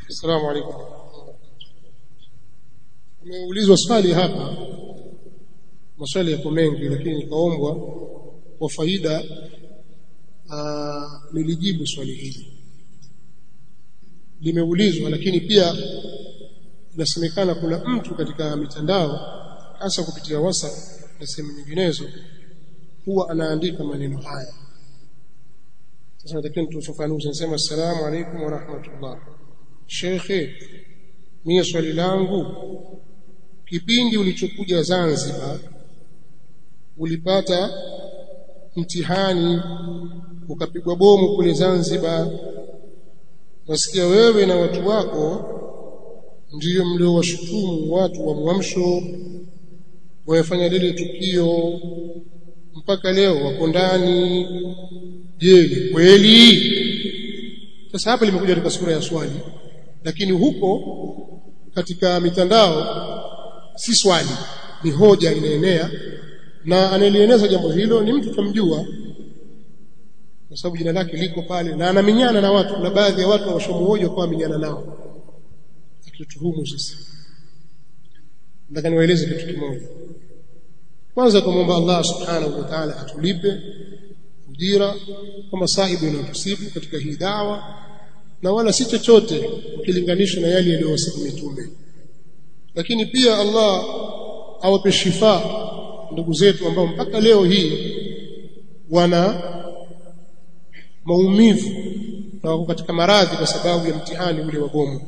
السلام عليكم umeulizwa swali hapa maswali yako mengi lakini nikaombwa kwa faida nilijibu swali hili limeulizwa lakini pia inasemekana kuna mtu katika mitandao hasa kupitia WhatsApp na sehemu nyinginezo huwa anaandika maneno haya sasa natakiwa tufafanuze nasema assalamu alaikum wa rahmatullah shekhe mie swali langu kipindi ulichokuja Zanzibar ulipata mtihani ukapigwa bomu kule Zanzibar nasikia wewe na watu wako ndiyo mliowashutumu watu wa Mwamsho wamefanya lile tukio mpaka leo wako ndani je ni kweli sasa hapa limekuja katika sura ya swali lakini huko katika mitandao si swali ni hoja inaenea na anayelieneza jambo hilo ni mtu tumjua kwa sababu jina lake liko pale na anaminyana na watu na baadhi ya watu washomuoja kwa minyana nao akituhumu sasa nataka niwaeleze kitu kimoja kwanza tumomba Allah subhanahu wa ta'ala atulipe ujira kwa masaibu yanayotusibu katika hii dawa na wala si chochote ukilinganisha na yale yaliyowasibu mitume lakini pia Allah awape shifa ndugu zetu ambao mpaka leo hii wana maumivu na wako katika maradhi kwa sababu ya mtihani ule wa bomu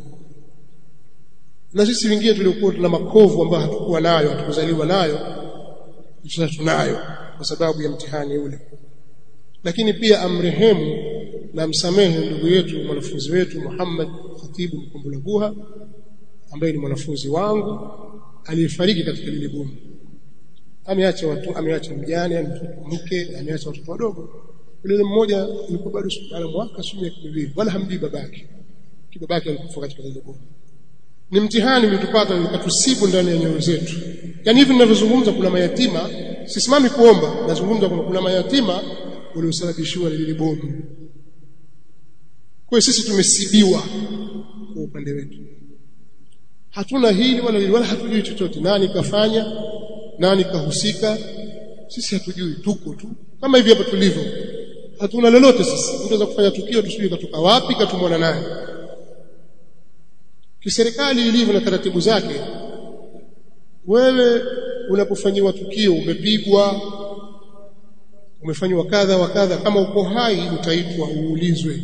na sisi wengine tuliokuwa tuna makovu ambayo hatukuwa nayo hatukuzaliwa nayo sasa tunayo kwa sababu ya mtihani ule lakini pia amrehemu na msamehe ndugu yetu mwanafunzi wetu Muhammad Khatibu Mkumbulaguha ambaye ni mwanafunzi wangu aliyefariki katika lile bomu ameacha watu ameacha mjane ameacha mke ameacha watoto wadogo yule mmoja alikuwa bado ana mwaka sio miaka miwili wala hamjui babake kibabake alikufa katika lile bomu ni mtihani ulitupata ukatusibu ndani ya nyoyo zetu yani hivi ninavyozungumza kuna mayatima sisimami kuomba nazungumza kuna, kuna mayatima waliosababishiwa na lile bomu kwa sisi tumesibiwa kwa upande wetu hatuna hili wala hili wala hatujui chochote nani kafanya nani kahusika sisi hatujui tuko tu kama hivi hapa tulivyo hatuna lolote sisi mtu anaweza kufanya tukio tusijui katoka wapi katumwana naye kiserikali ilivyo na taratibu zake wewe unapofanyiwa tukio umepigwa umefanywa kadha wa kadha kama uko hai utaitwa uulizwe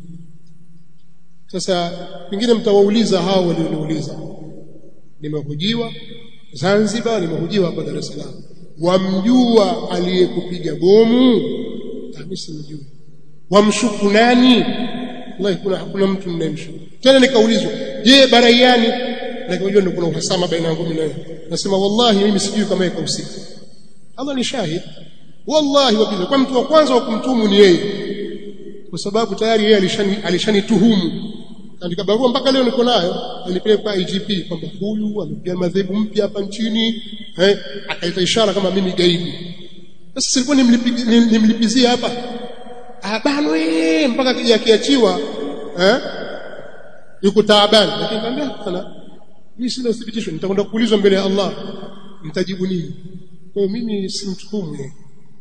sasa pengine mtawauliza hao walioniuliza nimehojiwa Zanzibar nimehojiwa hapa Dar es Salaam wamjua aliyekupiga bomu mimi simjui wamshuku nani wallahi kuna hakuna mtu mnayemshuku tena nikaulizwa je baraiani na kujua ndio kuna uhasama baina yangu mimi naye nasema wallahi mimi sijui kama yeye kahusika Allah ni shahid wallahi wabillahi kwa mtu wa kwanza wa kumtumu ni yeye kwa sababu tayari yeye alishani alishanituhumu andika barua mpaka leo niko nayo nilipeleka kwa IGP kwamba huyu amepiga madhehebu mpya hapa nchini eh akaita ishara kama mimi gaidi sasa silikuwa nimlipizie hapa abanwe mpaka kija kiachiwa eh yuko taabani lakini nikamwambia sana mimi sina uthibitisho nitakwenda kuulizwa mbele ya Allah mtajibu nini kwa hiyo mimi simtuhumu yeye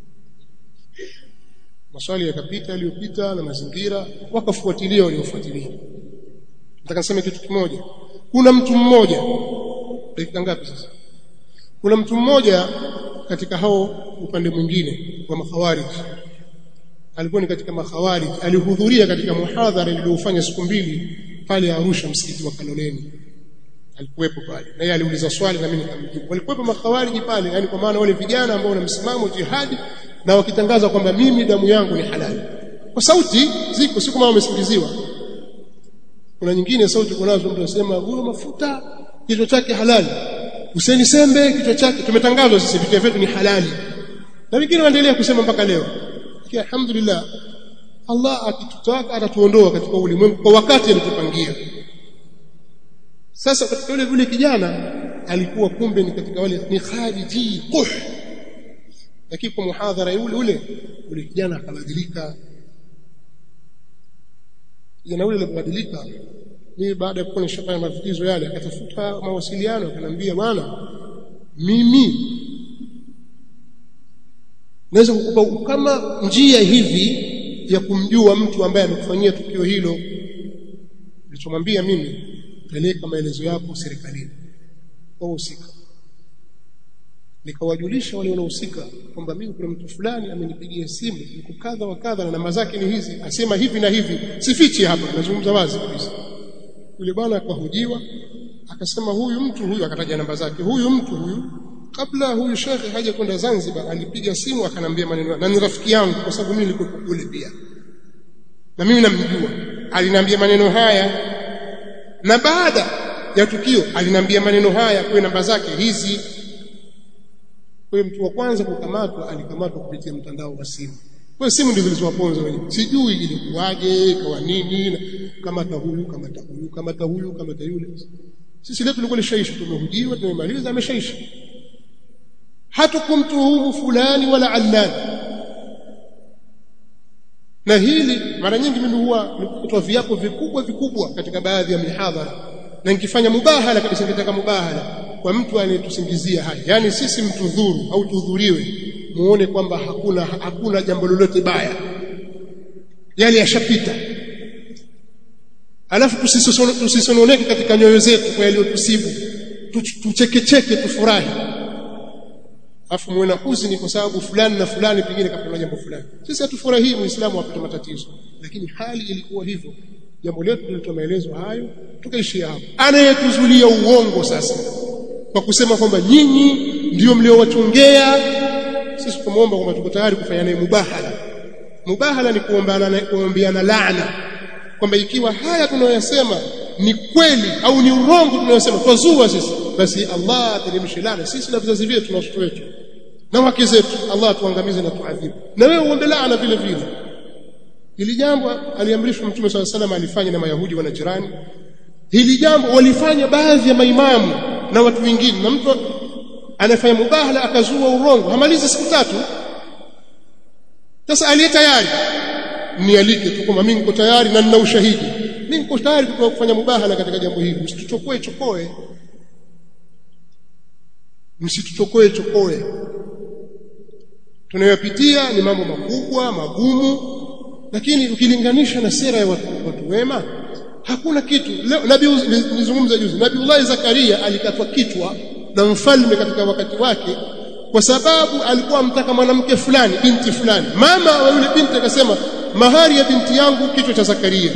maswali yakapita yaliyopita na mazingira wakafuatilia waliofuatilia nataka niseme kitu kimoja kuna mtu mmoja dakika ngapi sasa kuna mtu mmoja katika hao upande mwingine wa makhawarij alikuwa ni katika makhawarij alihudhuria katika muhadhara iliyofanya siku mbili pale Arusha msikiti wa Kaloleni alikuwepo pale na yeye aliuliza swali na mimi nikamjibu walikuwepo makhawariji pale yani kwa maana wale vijana ambao wana msimamo jihadi na wakitangaza kwamba mimi damu yangu ni halali kwa sauti ziko si kama wamesingiziwa kuna nyingine sauti kunazo mtu anasema huyo mafuta kichwa chake halali Hussein Sembe kichwa chake tumetangazwa sisi vichwa vyetu ni halali na wengine waendelea kusema mpaka leo lakini alhamdulillah Allah akitutaka atatuondoa katika ulimwengu kwa wakati alitupangia sasa katika yule yule kijana alikuwa kumbe ni katika wale ni khariji quh lakini kwa muhadhara yule ule yule kijana akabadilika kijana yule alibadilika mimi baada ya kuwa nishafanya mafikizo yale akatafuta mawasiliano akanambia bwana mimi naweza kukupa kama njia hivi ya kumjua mtu ambaye amekufanyia tukio hilo nilichomwambia mimi peleka maelezo yako serikalini kwa husika nikawajulisha wale wanaohusika kwamba mimi kuna mtu fulani amenipigia simu niko kadha wa kadha na namba zake ni hizi asema hivi na hivi sifichi hapa nazungumza wazi kabisa yule bwana akahojiwa akasema huyu mtu huyu akataja namba zake huyu mtu huyu kabla huyu shekhe haja kwenda Zanzibar alipiga simu akanambia maneno na ni rafiki yangu kwa sababu mimi nilikuwa kule pia na mimi namjua aliniambia maneno haya na baada ya tukio aliniambia maneno haya kwa namba zake hizi kwa hiyo mtu wa kwanza kukamatwa alikamatwa kupitia mtandao wa simu kwa simu ndizo zilizowaponza wenyewe sijui ilikuwaje ikawa nini kamata huyu kamata huyu kamata huyu kamata yule sisi leo tulikuwa lishaisha tumehujiwa tumemaliza ameshaisha hatukumtuhumu fulani wala allani na hili mara nyingi mimi huwa nikutoa viapo vikubwa vikubwa katika baadhi ya mihadhara na nikifanya mubahala kabisa nikitaka mubahala kwa mtu anayetusingizia haya yani sisi mtudhuru au tudhuriwe muone kwamba hakuna hakuna jambo lolote baya yale yashapita alafu tusisononeke katika nyoyo zetu kwa yaliyotusibu tuchekecheke tufurahi afu muwe na huzuni kwa sababu fulani na fulani pengine kapata jambo fulani sisi hatufurahii muislamu apate matatizo lakini hali ilikuwa hivyo jambo letu tulitoa maelezo hayo tukaishia hapo anayetuzulia uongo sasa kwa kusema kwamba nyinyi ndio mliowachongea sisi tumuomba kwamba tuko tayari kufanya naye mubahala mubahala ni kuombeana kuombeana laana kwamba ikiwa haya tunayoyasema ni kweli au ni urongo tunayosema twazua sisi basi Allah ateremshe laana sisi na vizazi vyetu na watoto wetu na wake zetu Allah tuangamize na tuadhibu na wewe uombe laana vile vile hili jambo aliamrishwa mtume swalla salam alifanya na mayahudi wana jirani hili jambo walifanya baadhi ya maimamu na watu wengine na mtu anafanya mubahala akazua urongo hamalizi siku tatu sasa aliye tayari nialike tu kwamba mimi niko tayari na nina ushahidi mimi niko tayari kufanya mubahala katika jambo hili msituchokoe chokoe msituchokoe chokoe tunayopitia ni mambo makubwa magumu lakini ukilinganisha na sera ya watu, watu wema hakuna kitu leo nabii nizungumza juzi nabiiullah zakaria alikatwa kichwa na mfalme katika wakati wake kwa sababu alikuwa amtaka mwanamke fulani binti fulani mama wa yule binti akasema mahari ya binti yangu kichwa cha zakaria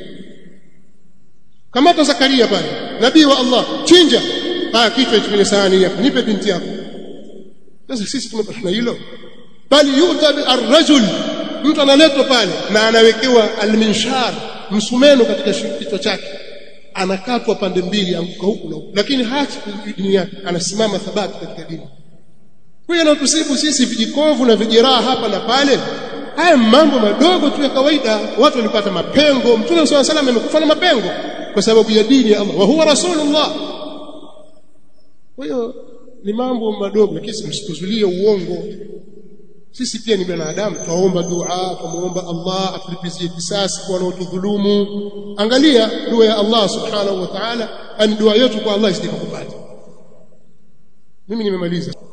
kamata zakaria pale nabii wa allah chinja haya kichwa hicho kwenye sahani hapa nipe binti yako sasa sisi tumepata hilo bali yuta arrajul mtu analetwa pale na anawekewa alminshar msumeno katika kichwa chake anakatwa pande mbili anguka huku na huku lakini haachi dini yake anasimama thabati katika dini kwa hiyo anatusibu sisi vijikovu na vijeraha hapa na pale haya mambo madogo tu ya kawaida watu walipata mapengo mtume swalla salam amekufa na mapengo kwa sababu ya dini ya Allah wa huwa rasulullah kwa hiyo ni mambo madogo lakini msituzulie uongo sisi pia ni binadamu twaomba dua tumuomba Allah atulipizie kisasi kwa wanaotudhulumu angalia dua ya Allah subhanahu wa ta'ala ani dua yetu kwa Allah isije kupata mimi nimemaliza